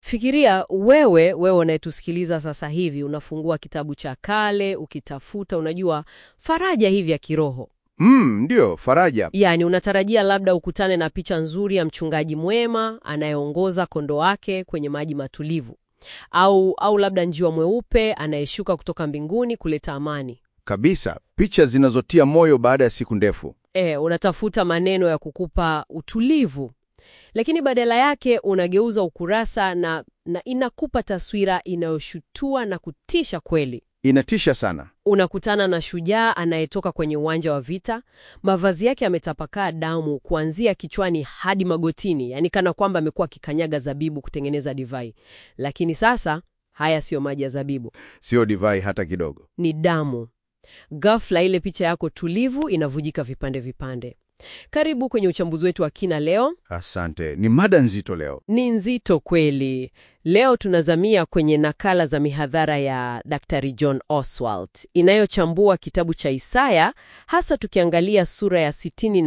Fikiria wewe, wewe unayetusikiliza sasa hivi, unafungua kitabu cha kale ukitafuta, unajua, faraja hivi ya kiroho. Mm, ndio, faraja. Yaani unatarajia labda ukutane na picha nzuri ya mchungaji mwema anayeongoza kondoo wake kwenye maji matulivu, au au labda njiwa mweupe anayeshuka kutoka mbinguni kuleta amani. Kabisa, picha zinazotia moyo baada ya siku ndefu. E, unatafuta maneno ya kukupa utulivu, lakini badala yake unageuza ukurasa na, na inakupa taswira inayoshutua na kutisha kweli. Inatisha sana. Unakutana na shujaa anayetoka kwenye uwanja wa vita, mavazi yake yametapakaa damu kuanzia kichwani hadi magotini, yaani kana kwamba amekuwa akikanyaga zabibu kutengeneza divai. Lakini sasa haya siyo maji ya zabibu, Sio divai hata kidogo. ni damu. Ghafla ile picha yako tulivu inavujika vipande vipande. Karibu kwenye uchambuzi wetu wa kina leo. Asante, ni mada nzito leo. Ni nzito kweli. Leo tunazamia kwenye nakala za mihadhara ya Dr. John Oswald inayochambua kitabu cha Isaya, hasa tukiangalia sura ya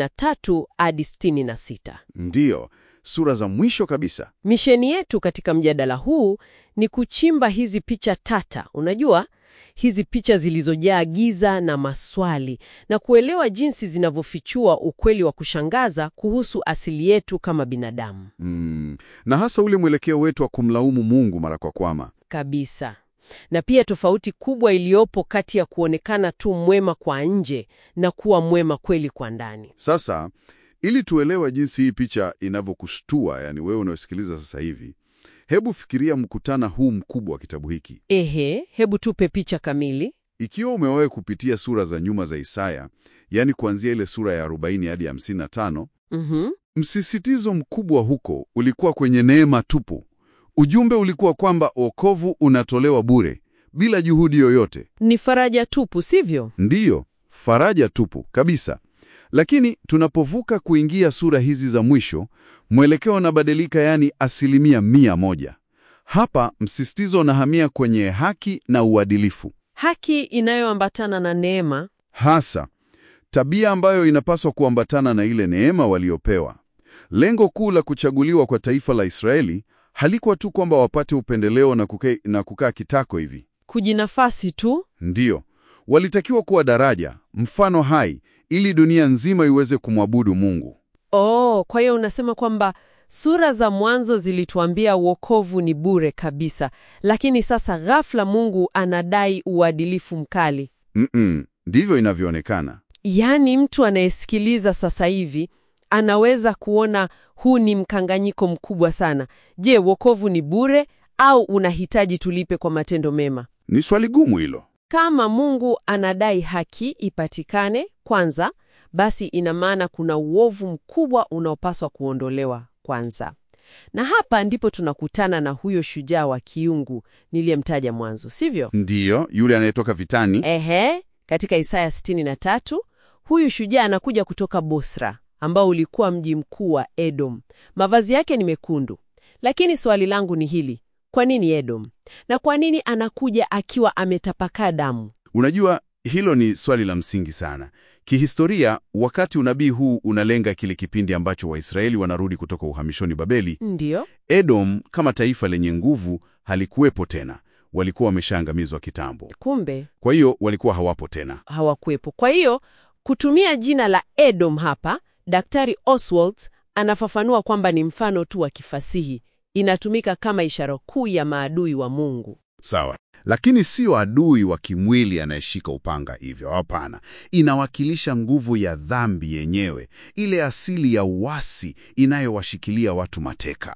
63 hadi 66. Ndiyo, sura za mwisho kabisa. Misheni yetu katika mjadala huu ni kuchimba hizi picha tata, unajua, hizi picha zilizojaa giza na maswali, na kuelewa jinsi zinavyofichua ukweli wa kushangaza kuhusu asili yetu kama binadamu. Mm, na hasa ule mwelekeo wetu wa kumlaumu Mungu mara kwa kwama. Kabisa. Na pia tofauti kubwa iliyopo kati ya kuonekana tu mwema kwa nje na kuwa mwema kweli kwa ndani. Sasa, ili tuelewe jinsi hii picha inavyokushtua, yani wewe unayosikiliza sasa hivi, hebu fikiria mkutana huu mkubwa wa kitabu hiki. Ehe, hebu tupe picha kamili. Ikiwa umewahi kupitia sura za nyuma za Isaya, yani kuanzia ile sura ya 40 hadi 55, Mhm. msisitizo mkubwa huko ulikuwa kwenye neema tupu. Ujumbe ulikuwa kwamba wokovu unatolewa bure bila juhudi yoyote. Ni faraja tupu, sivyo? Ndiyo, faraja tupu kabisa. Lakini tunapovuka kuingia sura hizi za mwisho, mwelekeo unabadilika, yani asilimia mia moja. Hapa msisitizo unahamia kwenye haki na uadilifu, Haki inayoambatana na neema. hasa tabia ambayo inapaswa kuambatana na ile neema waliopewa. Lengo kuu la kuchaguliwa kwa taifa la Israeli halikuwa tu kwamba wapate upendeleo na kukaa, na kukaa kitako hivi. Kujinafasi tu. Ndiyo, walitakiwa kuwa daraja, mfano hai, ili dunia nzima iweze kumwabudu Mungu. Oh, kwa hiyo unasema kwamba sura za mwanzo zilituambia wokovu ni bure kabisa, lakini sasa ghafla Mungu anadai uadilifu mkali. Mm-mm, ndivyo inavyoonekana. Yaani mtu anayesikiliza sasa hivi anaweza kuona huu ni mkanganyiko mkubwa sana. Je, wokovu ni bure au unahitaji tulipe kwa matendo mema? Ni swali gumu hilo. Kama Mungu anadai haki ipatikane kwanza, basi ina maana kuna uovu mkubwa unaopaswa kuondolewa kwanza. Na hapa ndipo tunakutana na huyo shujaa wa kiungu niliyemtaja mwanzo, sivyo? Ndiyo, yule anayetoka vitani. Ehe, katika Isaya 63 huyu shujaa anakuja kutoka Bosra ambao ulikuwa mji mkuu wa Edom. Mavazi yake ni mekundu, lakini swali langu ni hili: kwa nini Edom? Na kwa nini anakuja akiwa ametapakaa damu? Unajua, hilo ni swali la msingi sana. Kihistoria, wakati unabii huu unalenga kile kipindi ambacho Waisraeli wanarudi kutoka uhamishoni Babeli, Ndiyo. Edom kama taifa lenye nguvu halikuwepo tena. Walikuwa wameshaangamizwa kitambo. Kumbe Kwa hiyo walikuwa hawapo tena. hawakuwepo. Kwa hiyo kutumia jina la Edom hapa, Daktari Oswald anafafanua kwamba ni mfano tu wa kifasihi, inatumika kama ishara kuu ya maadui wa Mungu. Sawa, lakini sio adui wa kimwili anayeshika upanga hivyo. Hapana, inawakilisha nguvu ya dhambi yenyewe, ile asili ya uasi inayowashikilia watu mateka.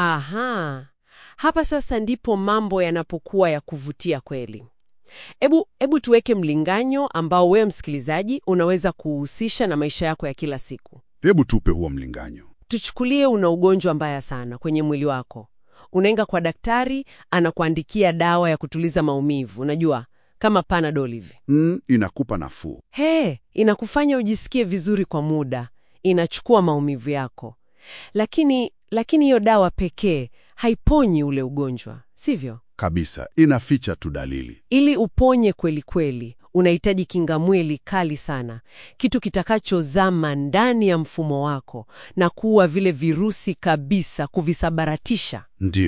Aha, hapa sasa ndipo mambo yanapokuwa ya kuvutia kweli. Ebu, ebu tuweke mlinganyo ambao wewe msikilizaji unaweza kuhusisha na maisha yako ya kila siku. Hebu tupe huo mlinganyo. Tuchukulie una ugonjwa mbaya sana kwenye mwili wako. Unaenda kwa daktari, anakuandikia dawa ya kutuliza maumivu, unajua kama Panadol hivi. Mm, inakupa nafuu. He, inakufanya ujisikie vizuri kwa muda, inachukua maumivu yako, lakini lakini hiyo dawa pekee haiponyi ule ugonjwa, sivyo? Kabisa, inaficha tu dalili. Ili uponye kweli kweli, unahitaji kinga mwili kali sana, kitu kitakachozama ndani ya mfumo wako na kuua vile virusi kabisa, kuvisabaratisha. Ndiyo,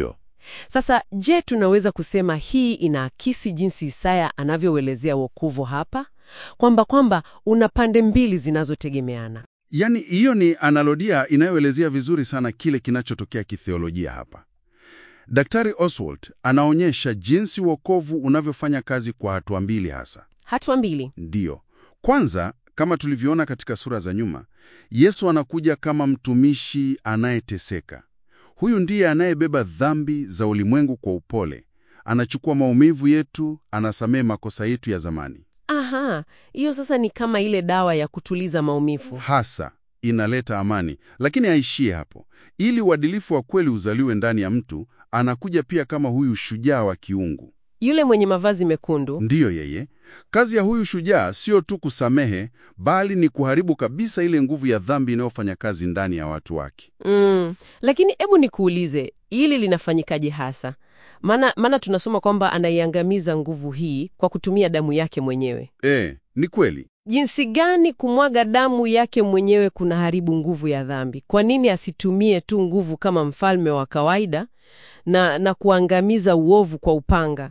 Sasa je, tunaweza kusema hii inaakisi jinsi Isaya anavyouelezea wokovu hapa, kwamba kwamba una pande mbili zinazotegemeana? Yaani, hiyo ni analodia inayoelezea vizuri sana kile kinachotokea kitheolojia hapa. Daktari Oswald anaonyesha jinsi wokovu unavyofanya kazi kwa hatua mbili hasa. Hatua mbili. Ndiyo. Kwanza, kama tulivyoona katika sura za nyuma, Yesu anakuja kama mtumishi anayeteseka. Huyu ndiye anayebeba dhambi za ulimwengu kwa upole, anachukua maumivu yetu, anasamehe makosa yetu ya zamani. Aha, hiyo sasa ni kama ile dawa ya kutuliza maumivu. Hasa inaleta amani, lakini haishie hapo. Ili uadilifu wa kweli uzaliwe ndani ya mtu, anakuja pia kama huyu shujaa wa kiungu. Yule mwenye mavazi mekundu. Ndiyo yeye. Kazi ya huyu shujaa sio tu kusamehe, bali ni kuharibu kabisa ile nguvu ya dhambi inayofanya kazi ndani ya watu wake. Mm, lakini hebu nikuulize, hili linafanyikaje hasa? Maana maana tunasoma kwamba anaiangamiza nguvu hii kwa kutumia damu yake mwenyewe. E, ni kweli. Jinsi gani kumwaga damu yake mwenyewe kunaharibu nguvu ya dhambi? Kwa nini asitumie tu nguvu kama mfalme wa kawaida na, na kuangamiza uovu kwa upanga?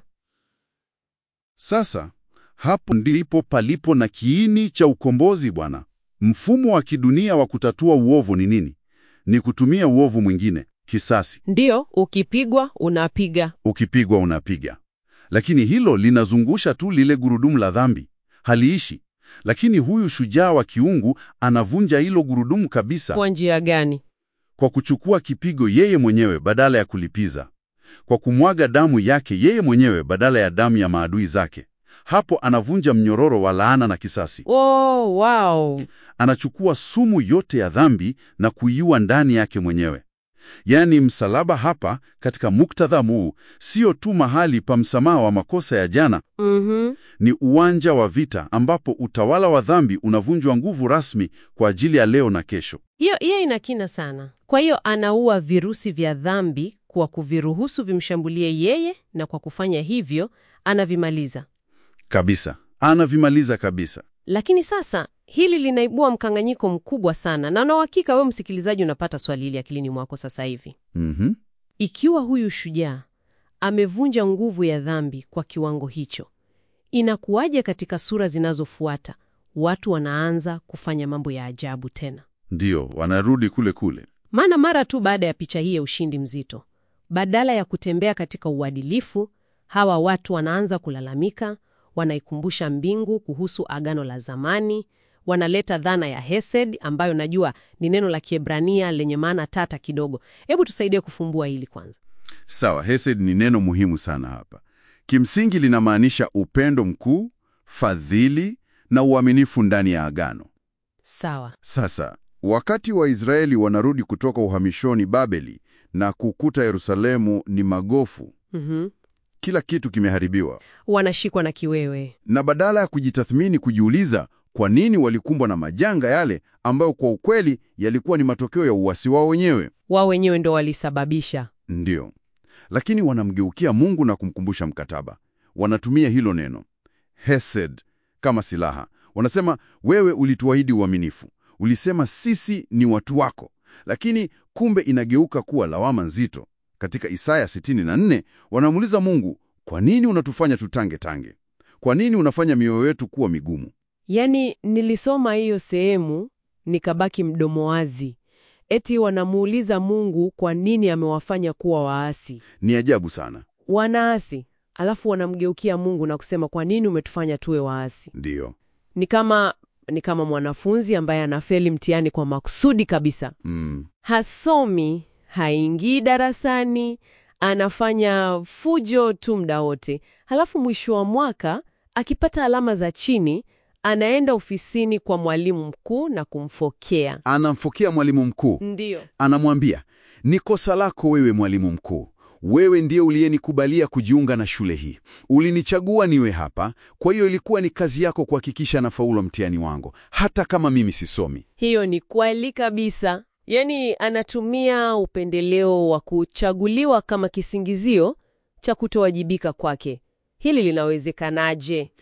Sasa hapo ndipo palipo na kiini cha ukombozi bwana. Mfumo wa kidunia wa kutatua uovu ni nini? Ni kutumia uovu mwingine, kisasi. Ndiyo, ukipigwa unapiga. Ukipigwa unapiga. Lakini hilo linazungusha tu lile gurudumu la dhambi, haliishi. Lakini huyu shujaa wa kiungu anavunja hilo gurudumu kabisa Kwa njia gani? kwa kuchukua kipigo yeye mwenyewe badala ya kulipiza, kwa kumwaga damu yake yeye mwenyewe badala ya damu ya maadui zake. Hapo anavunja mnyororo wa laana na kisasi. Oh, wow. Anachukua sumu yote ya dhambi na kuiua ndani yake mwenyewe. Yaani, msalaba hapa katika muktadha huu sio tu mahali pa msamaha wa makosa ya jana, Mhm. ni uwanja wa vita ambapo utawala wa dhambi unavunjwa nguvu rasmi kwa ajili ya leo na kesho. Hiyo hiyo ina kina sana. Kwa hiyo anaua virusi vya dhambi kwa kuviruhusu vimshambulie yeye, na kwa kufanya hivyo anavimaliza. Kabisa, anavimaliza kabisa. Lakini sasa hili linaibua mkanganyiko mkubwa sana, na na uhakika wewe msikilizaji unapata swali hili akilini mwako sasa hivi. Mhm. Ikiwa huyu shujaa amevunja nguvu ya dhambi kwa kiwango hicho, inakuwaje katika sura zinazofuata watu wanaanza kufanya mambo ya ajabu tena? Ndiyo, wanarudi kule kule. Maana mara tu baada ya picha hii ya ushindi mzito, badala ya kutembea katika uadilifu, hawa watu wanaanza kulalamika, wanaikumbusha mbingu kuhusu agano la zamani, wanaleta dhana ya hesed, ambayo najua ni neno la Kiebrania lenye maana tata kidogo. Hebu tusaidie kufumbua hili kwanza. Sawa, hesed ni neno muhimu sana hapa. Kimsingi linamaanisha upendo mkuu, fadhili na uaminifu ndani ya agano. Sawa. Sasa, wakati Waisraeli wanarudi kutoka uhamishoni Babeli na kukuta Yerusalemu ni magofu, Mhm. kila kitu kimeharibiwa, Wanashikwa na kiwewe. na badala ya kujitathmini, kujiuliza kwa nini walikumbwa na majanga yale ambayo kwa ukweli yalikuwa ni matokeo ya uasi wao wenyewe, Wao wenyewe ndo walisababisha. ndiyo, lakini wanamgeukia Mungu na kumkumbusha mkataba. Wanatumia hilo neno hesed kama silaha. Wanasema, wewe ulituahidi uaminifu, ulisema sisi ni watu wako, lakini kumbe inageuka kuwa lawama nzito. Katika Isaya 64 wanamuuliza Mungu, kwa nini unatufanya tutange tange? Kwa nini unafanya mioyo yetu kuwa migumu? Yaani, nilisoma hiyo sehemu nikabaki mdomo wazi. Eti wanamuuliza Mungu kwa nini amewafanya kuwa waasi. Ni ajabu sana. Wanaasi, alafu wanamgeukia Mungu na kusema kwa nini umetufanya tuwe waasi? Ndiyo. Ni kama ni kama mwanafunzi ambaye anafeli mtihani kwa makusudi kabisa. Mm. Hasomi, haingii darasani, anafanya fujo tu muda wote. Halafu mwisho wa mwaka akipata alama za chini, anaenda ofisini kwa mwalimu mkuu na kumfokea. Anamfokea mwalimu mkuu, Ndiyo. anamwambia ni kosa lako wewe mwalimu mkuu. Wewe ndiye uliyenikubalia kujiunga na shule hii, ulinichagua niwe hapa. Kwa hiyo ilikuwa ni kazi yako kuhakikisha nafaulu mtihani wangu, hata kama mimi sisomi. Hiyo ni kweli kabisa. Yaani anatumia upendeleo wa kuchaguliwa kama kisingizio cha kutowajibika kwake. Hili linawezekanaje?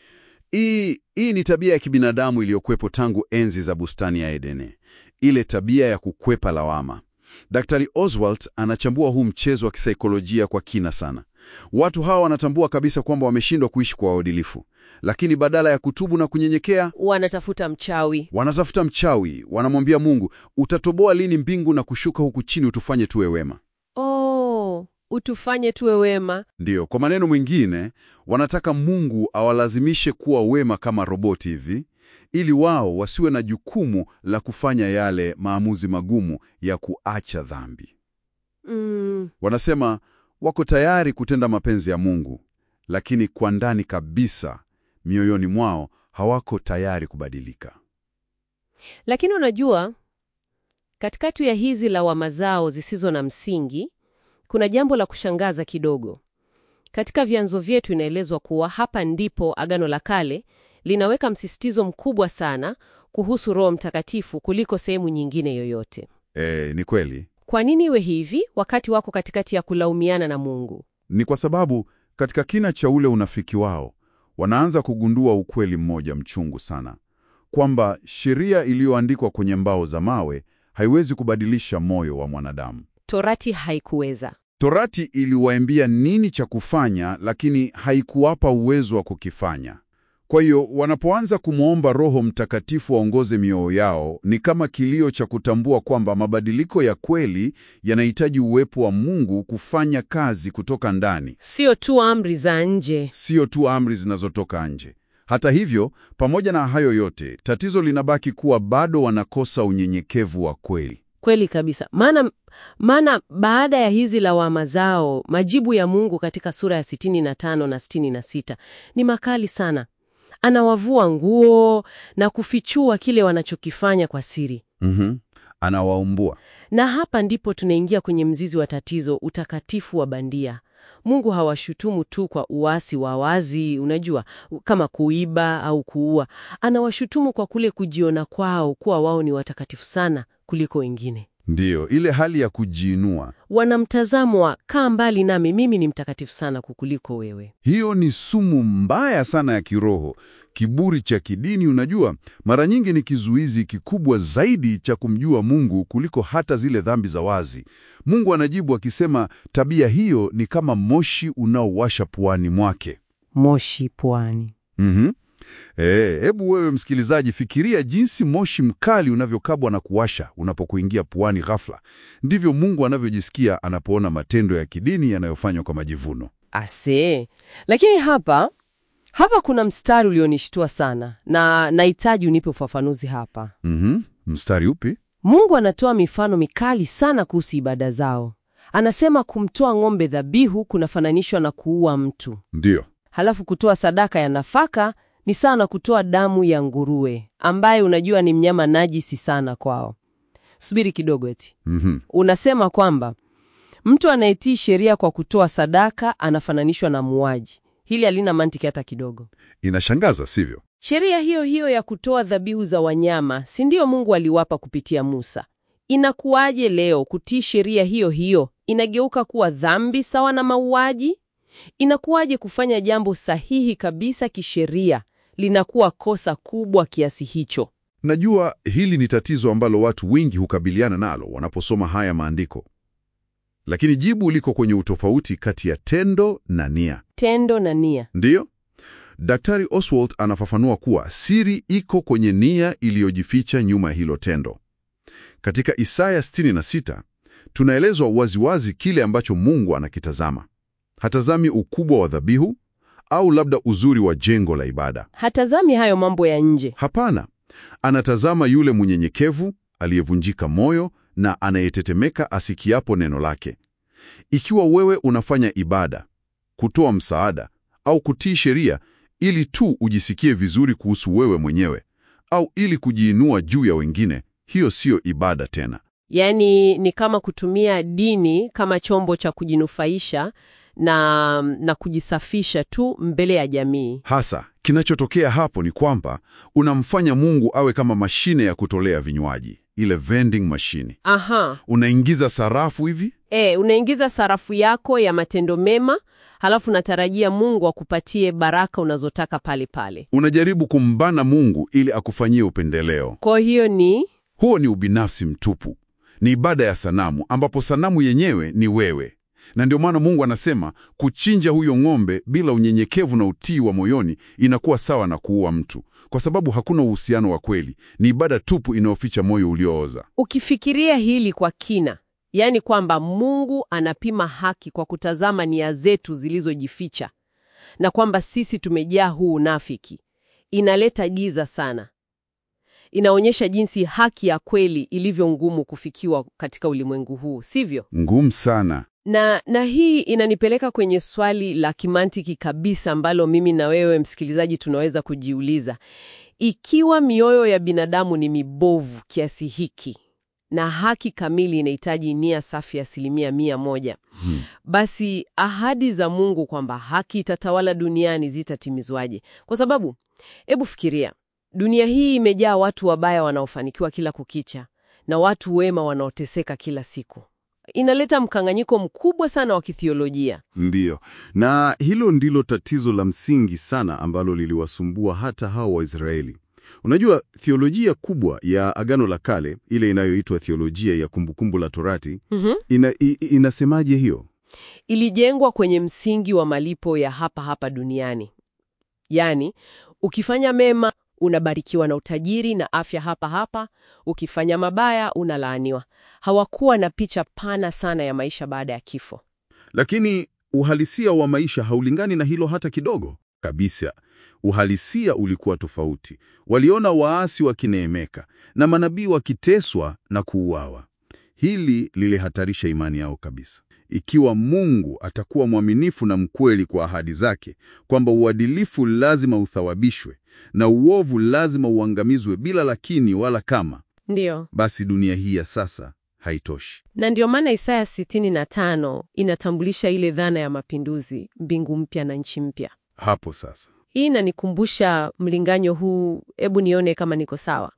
Hii hii ni tabia ya kibinadamu iliyokuwepo tangu enzi za bustani ya Edene, ile tabia ya kukwepa lawama. Daktari Oswald anachambua huu mchezo wa kisaikolojia kwa kina sana. Watu hawa wanatambua kabisa kwamba wameshindwa kuishi kwa uadilifu, lakini badala ya kutubu na kunyenyekea, Wanatafuta mchawi. wanatafuta mchawi. Wanamwambia Mungu, utatoboa lini mbingu na kushuka huku chini utufanye tuwe wema? Oh, utufanye tuwe wema. Ndiyo, kwa maneno mwingine, wanataka Mungu awalazimishe kuwa wema kama roboti hivi, ili wao wasiwe na jukumu la kufanya yale maamuzi magumu ya kuacha dhambi. Mm, Wanasema wako tayari kutenda mapenzi ya Mungu, lakini kwa ndani kabisa, mioyoni mwao hawako tayari kubadilika. lakini unajua, katikati ya hizi lawama zao zisizo na msingi, kuna jambo la kushangaza kidogo. Katika vyanzo vyetu inaelezwa kuwa hapa ndipo Agano la Kale linaweka msisitizo mkubwa sana kuhusu Roho Mtakatifu kuliko sehemu nyingine yoyote. E, ni kweli. Kwa nini iwe hivi wakati wako katikati ya kulaumiana na Mungu? Ni kwa sababu katika kina cha ule unafiki wao wanaanza kugundua ukweli mmoja mchungu sana, kwamba sheria iliyoandikwa kwenye mbao za mawe haiwezi kubadilisha moyo wa mwanadamu. Torati haikuweza. Torati iliwaambia nini cha kufanya, lakini haikuwapa uwezo wa kukifanya. Kwa hiyo wanapoanza kumwomba Roho Mtakatifu waongoze mioyo yao, ni kama kilio cha kutambua kwamba mabadiliko ya kweli yanahitaji uwepo wa Mungu kufanya kazi kutoka ndani, Sio tu amri za nje. sio tu amri zinazotoka nje. Hata hivyo, pamoja na hayo yote, tatizo linabaki kuwa bado wanakosa unyenyekevu wa kweli. Kweli kabisa. Maana maana baada ya hizi lawama zao, majibu ya Mungu katika sura ya 65 na 66 ni makali sana. Anawavua nguo na kufichua kile wanachokifanya kwa siri. Mhm. Anawaumbua. Na hapa ndipo tunaingia kwenye mzizi wa tatizo, utakatifu wa bandia. Mungu hawashutumu tu kwa uasi wa wazi, unajua, kama kuiba au kuua. Anawashutumu kwa kule kujiona kwao kuwa wao ni watakatifu sana kuliko wengine. Ndiyo, ile hali ya kujiinua. Wana mtazamo wa kaa mbali nami, mimi ni mtakatifu sana kukuliko wewe. Hiyo ni sumu mbaya sana ya kiroho. Kiburi cha kidini, unajua, mara nyingi ni kizuizi kikubwa zaidi cha kumjua Mungu kuliko hata zile dhambi za wazi. Mungu anajibu akisema, tabia hiyo ni kama moshi unaowasha puani mwake. Moshi pwani. Mhm. Eh, hebu wewe msikilizaji, fikiria jinsi moshi mkali unavyokabwa na kuwasha unapokuingia puani ghafla. Ndivyo Mungu anavyojisikia anapoona matendo ya kidini yanayofanywa kwa majivuno. Ase, lakini hapa hapa kuna mstari ulionishtua sana na nahitaji unipe ufafanuzi hapa. Mhm. Mstari upi? Mungu anatoa mifano mikali sana kuhusu ibada zao. Anasema kumtoa ng'ombe dhabihu kunafananishwa na kuua mtu, Ndiyo. halafu kutoa sadaka ya nafaka ni sawa na kutoa damu ya nguruwe, ambaye unajua ni mnyama najisi sana kwao. Subiri kidogo, eti Mhm. unasema kwamba mtu anayetii sheria kwa kutoa sadaka anafananishwa na muuaji. Hili halina mantiki hata kidogo. Inashangaza, sivyo? Sheria hiyo hiyo ya kutoa dhabihu za wanyama, si ndio Mungu aliwapa kupitia Musa? Inakuwaje leo kutii sheria hiyo hiyo inageuka kuwa dhambi sawa na mauaji? Inakuwaje kufanya jambo sahihi kabisa kisheria linakuwa kosa kubwa kiasi hicho? Najua hili ni tatizo ambalo watu wengi hukabiliana nalo wanaposoma haya maandiko, lakini jibu liko kwenye utofauti kati ya tendo na nia. Tendo na nia. Ndiyo, Daktari Oswald anafafanua kuwa siri iko kwenye nia iliyojificha nyuma ya hilo tendo. Katika Isaya 66 tunaelezwa waziwazi kile ambacho Mungu anakitazama. Hatazami ukubwa wa dhabihu au labda uzuri wa jengo la ibada. Hatazami hayo mambo ya nje. Hapana, anatazama yule mnyenyekevu aliyevunjika moyo na anayetetemeka asikiapo neno lake. Ikiwa wewe unafanya ibada, kutoa msaada au kutii sheria ili tu ujisikie vizuri kuhusu wewe mwenyewe au ili kujiinua juu ya wengine, hiyo siyo ibada tena. Yaani ni kama kutumia dini kama chombo cha kujinufaisha na, na kujisafisha tu mbele ya jamii. Hasa kinachotokea hapo ni kwamba unamfanya Mungu awe kama mashine ya kutolea vinywaji, ile vending machine. Aha. Unaingiza sarafu hivi E, unaingiza sarafu yako ya matendo mema, halafu natarajia Mungu akupatie baraka unazotaka pale pale. unajaribu kumbana Mungu ili akufanyie upendeleo. Kwa hiyo ni Huo ni ubinafsi mtupu, ni ibada ya sanamu, ambapo sanamu yenyewe ni wewe. Na ndio maana Mungu anasema kuchinja huyo ng'ombe bila unyenyekevu na utii wa moyoni inakuwa sawa na kuua mtu, kwa sababu hakuna uhusiano wa kweli. Ni ibada tupu inayoficha moyo uliooza. Ukifikiria hili kwa kina, yaani kwamba Mungu anapima haki kwa kutazama nia zetu zilizojificha na kwamba sisi tumejaa huu unafiki, inaleta giza sana. Inaonyesha jinsi haki ya kweli ilivyo ngumu kufikiwa katika ulimwengu huu, sivyo? Ngumu sana. Na, na hii inanipeleka kwenye swali la kimantiki kabisa ambalo mimi na wewe msikilizaji tunaweza kujiuliza. Ikiwa mioyo ya binadamu ni mibovu kiasi hiki na haki kamili inahitaji nia safi asilimia mia moja, Hmm. basi ahadi za Mungu kwamba haki itatawala duniani zitatimizwaje? Kwa sababu, hebu fikiria, dunia hii imejaa watu wabaya wanaofanikiwa kila kukicha na watu wema wanaoteseka kila siku. Inaleta mkanganyiko mkubwa sana wa kithiolojia. Ndiyo, na hilo ndilo tatizo la msingi sana ambalo liliwasumbua hata hao Waisraeli. Unajua, thiolojia kubwa ya Agano la Kale, ile inayoitwa thiolojia ya kumbukumbu la Torati, Mhm. ina, i, inasemaje hiyo? Ilijengwa kwenye msingi wa malipo ya hapa hapa duniani, yaani ukifanya mema unabarikiwa na utajiri na afya hapa hapa, ukifanya mabaya unalaaniwa. Hawakuwa na picha pana sana ya maisha baada ya kifo. Lakini uhalisia wa maisha haulingani na hilo hata kidogo kabisa. Uhalisia ulikuwa tofauti. Waliona waasi wakineemeka na manabii wakiteswa na kuuawa. Hili lilihatarisha imani yao kabisa. Ikiwa Mungu atakuwa mwaminifu na mkweli kwa ahadi zake kwamba uadilifu lazima uthawabishwe na uovu lazima uangamizwe bila lakini wala kama, Ndiyo. basi dunia hii ya sasa haitoshi. Na ndio maana Isaya 65 inatambulisha ile dhana ya mapinduzi, mbingu mpya na nchi mpya. Hapo sasa Hii inanikumbusha mlinganyo huu, hebu nione kama niko sawa.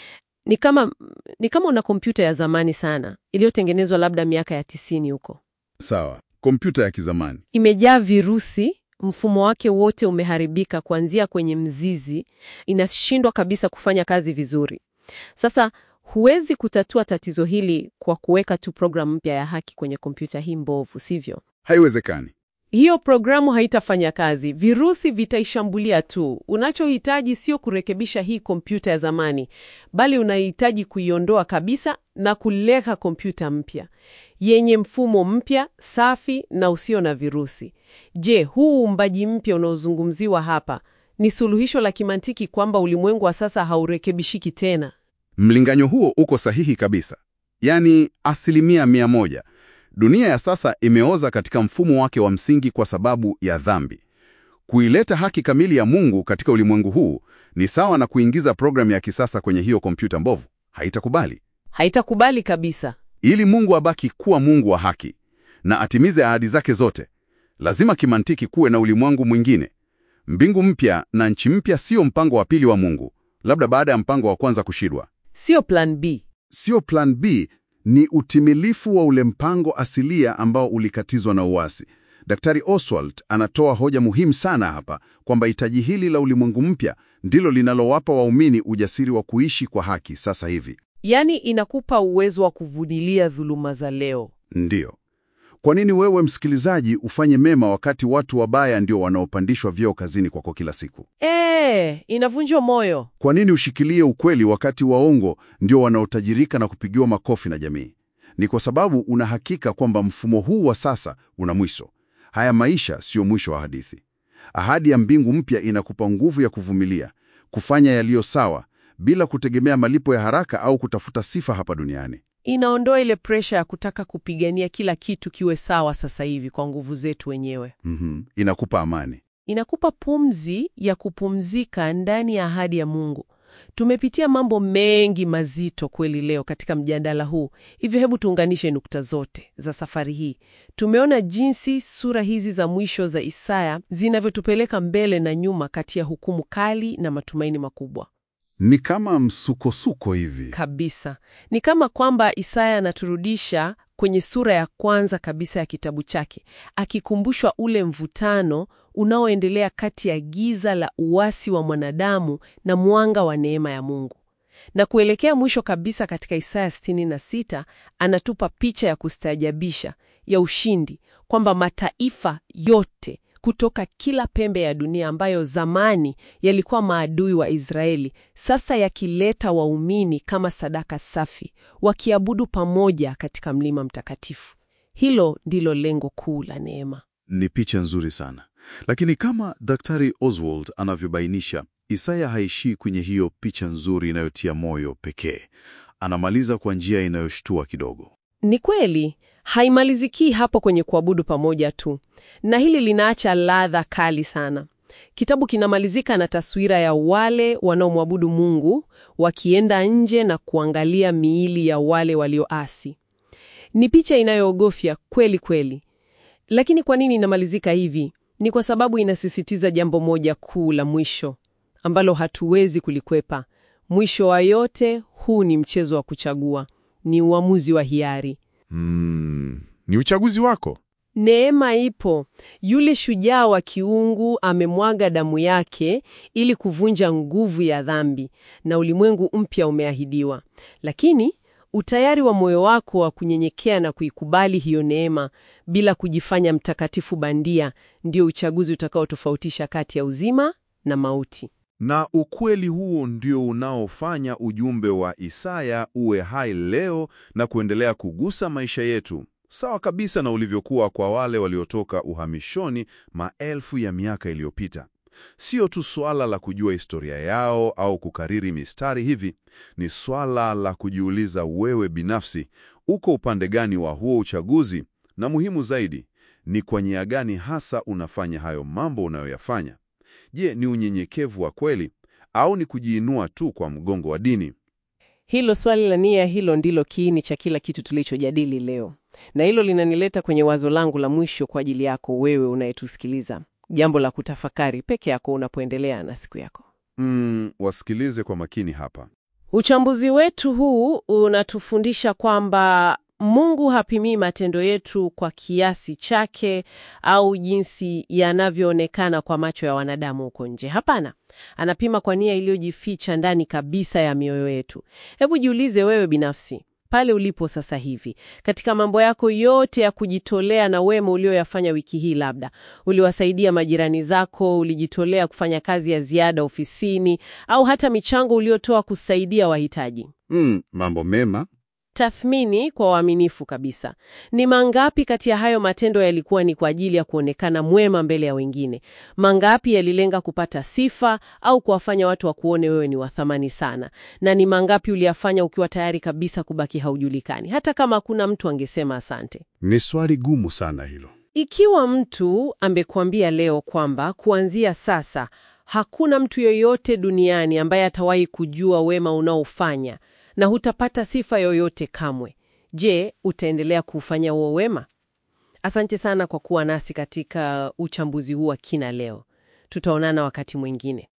Ni kama ni kama una kompyuta ya zamani sana iliyotengenezwa labda miaka ya tisini huko, sawa, kompyuta ya kizamani imejaa virusi, mfumo wake wote umeharibika kuanzia kwenye mzizi, inashindwa kabisa kufanya kazi vizuri. Sasa huwezi kutatua tatizo hili kwa kuweka tu programu mpya ya haki kwenye kompyuta hii mbovu, sivyo? Haiwezekani. Hiyo programu haitafanya kazi, virusi vitaishambulia tu. Unachohitaji sio kurekebisha hii kompyuta ya zamani, bali unahitaji kuiondoa kabisa na kuleka kompyuta mpya yenye mfumo mpya, safi na usio na virusi. Je, huu uumbaji mpya unaozungumziwa hapa ni suluhisho la kimantiki kwamba ulimwengu wa sasa haurekebishiki tena? Mlinganyo huo uko sahihi kabisa, yaani asilimia mia moja. Dunia ya sasa imeoza katika mfumo wake wa msingi kwa sababu ya dhambi. Kuileta haki kamili ya Mungu katika ulimwengu huu ni sawa na kuingiza programu ya kisasa kwenye hiyo kompyuta mbovu. Haitakubali. Haitakubali kabisa. Ili Mungu abaki kuwa Mungu wa haki na atimize ahadi zake zote, lazima kimantiki kuwe na ulimwengu mwingine. Mbingu mpya na nchi mpya sio mpango wa pili wa Mungu, labda baada ya mpango wa kwanza kushindwa. Sio plan B. Sio plan B, ni utimilifu wa ule mpango asilia ambao ulikatizwa na uasi. Daktari Oswald anatoa hoja muhimu sana hapa kwamba hitaji hili la ulimwengu mpya ndilo linalowapa waumini ujasiri wa kuishi kwa haki sasa hivi. Yaani inakupa uwezo wa kuvumilia dhuluma za leo. Ndiyo. Kwa nini wewe msikilizaji ufanye mema wakati watu wabaya ndio wanaopandishwa vyeo kazini kwako kila siku? Eh, inavunja moyo. Kwa nini ushikilie ukweli wakati waongo ndio wanaotajirika na kupigiwa makofi na jamii? Ni kwa sababu una hakika kwamba mfumo huu wa sasa una mwisho. Haya maisha sio mwisho wa hadithi. Ahadi ya mbingu mpya inakupa nguvu ya kuvumilia, kufanya yaliyo sawa bila kutegemea malipo ya haraka au kutafuta sifa hapa duniani. Inaondoa ile presha ya kutaka kupigania kila kitu kiwe sawa sasa hivi kwa nguvu zetu wenyewe. Mhm. Inakupa amani. Inakupa pumzi ya kupumzika ndani ya ahadi ya Mungu. Tumepitia mambo mengi mazito kweli leo katika mjadala huu, hivyo hebu tuunganishe nukta zote za safari hii. Tumeona jinsi sura hizi za mwisho za Isaya zinavyotupeleka mbele na nyuma kati ya hukumu kali na matumaini makubwa. Ni kama msukosuko hivi. Kabisa. Ni kama kwamba Isaya anaturudisha kwenye sura ya kwanza kabisa ya kitabu chake, akikumbushwa ule mvutano unaoendelea kati ya giza la uasi wa mwanadamu na mwanga wa neema ya Mungu. Na kuelekea mwisho kabisa katika Isaya 66 anatupa picha ya kustaajabisha ya ushindi, kwamba mataifa yote kutoka kila pembe ya dunia ambayo zamani yalikuwa maadui wa Israeli, sasa yakileta waumini kama sadaka safi, wakiabudu pamoja katika mlima mtakatifu. Hilo ndilo lengo kuu la neema. Ni picha nzuri sana, lakini kama Daktari Oswald anavyobainisha, Isaya haishii kwenye hiyo picha nzuri inayotia moyo pekee. Anamaliza kwa njia inayoshtua kidogo. Ni kweli, haimalizikii hapo kwenye kuabudu pamoja tu, na hili linaacha ladha kali sana. Kitabu kinamalizika na taswira ya wale wanaomwabudu Mungu wakienda nje na kuangalia miili ya wale walioasi. Ni picha inayoogofya kweli kweli. Lakini kwa nini inamalizika hivi? Ni kwa sababu inasisitiza jambo moja kuu la mwisho ambalo hatuwezi kulikwepa. Mwisho wa yote, huu ni mchezo wa kuchagua, ni uamuzi wa hiari. Mm, ni uchaguzi wako. Neema ipo. Yule shujaa wa kiungu amemwaga damu yake ili kuvunja nguvu ya dhambi, na ulimwengu mpya umeahidiwa. Lakini utayari wa moyo wako wa kunyenyekea na kuikubali hiyo neema bila kujifanya mtakatifu bandia ndio uchaguzi utakaotofautisha kati ya uzima na mauti. Na ukweli huo ndio unaofanya ujumbe wa Isaya uwe hai leo na kuendelea kugusa maisha yetu, sawa kabisa na ulivyokuwa kwa wale waliotoka uhamishoni maelfu ya miaka iliyopita. Sio tu swala la kujua historia yao au kukariri mistari hivi, ni swala la kujiuliza wewe binafsi, uko upande gani wa huo uchaguzi, na muhimu zaidi, ni kwa nia gani hasa unafanya hayo mambo unayoyafanya. Je, ni unyenyekevu wa kweli au ni kujiinua tu kwa mgongo wa dini? Hilo swali la nia, hilo ndilo kiini cha kila kitu tulichojadili leo, na hilo linanileta kwenye wazo langu la mwisho kwa ajili yako wewe unayetusikiliza, jambo la kutafakari peke yako unapoendelea na siku yako. Mm, wasikilize kwa makini hapa. Uchambuzi wetu huu unatufundisha kwamba Mungu hapimii matendo yetu kwa kiasi chake au jinsi yanavyoonekana kwa macho ya wanadamu huko nje. Hapana, anapima kwa nia iliyojificha ndani kabisa ya mioyo yetu. Hebu jiulize wewe binafsi pale ulipo sasa hivi, katika mambo yako yote ya kujitolea na wema ulioyafanya wiki hii, labda uliwasaidia majirani zako, ulijitolea kufanya kazi ya ziada ofisini, au hata michango uliotoa kusaidia wahitaji. Mm, mambo mema. Tathmini kwa uaminifu kabisa, ni mangapi kati ya hayo matendo yalikuwa ni kwa ajili ya kuonekana mwema mbele ya wengine? Mangapi yalilenga kupata sifa au kuwafanya watu wakuone wewe ni wa thamani sana? Na ni mangapi uliyafanya ukiwa tayari kabisa kubaki haujulikani, hata kama hakuna mtu angesema asante? Ni swali gumu sana hilo. Ikiwa mtu amekuambia leo kwamba kuanzia sasa hakuna mtu yoyote duniani ambaye atawahi kujua wema unaofanya na hutapata sifa yoyote kamwe, je, utaendelea kuufanya huo wema? Asante sana kwa kuwa nasi katika uchambuzi huu wa kina leo. Tutaonana wakati mwingine.